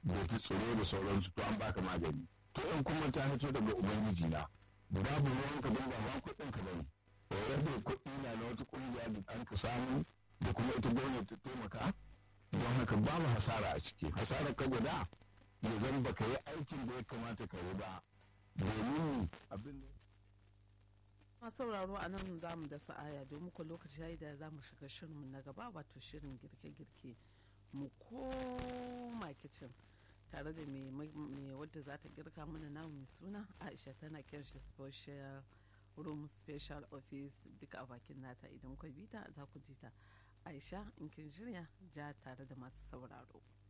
da ta tsoro da sauransu to an baka magani to in kuma ta fito daga ubangiji na babu ruwanka don ba ma kuɗin ka bane tsoron da kuɗi na na wata ƙungiya da an ka samu da kuma ita gwamnati ta taimaka don haka babu hasara a ciki hasarar ka guda ya zan baka yi aikin da ya kamata ka yi ba domin abin da ma sauraro a nan za mu dasa aya domin ku lokaci yayi da za mu shiga shirinmu na gaba wato shirin girke-girke mu koma kicin tare da mai wadda za ta girka mana namu mai suna aisha tana kiran shi special room special office duka a bakin nata idan ku bi ta za ku ji ta aisha in kin shirya ja tare da masu sauraro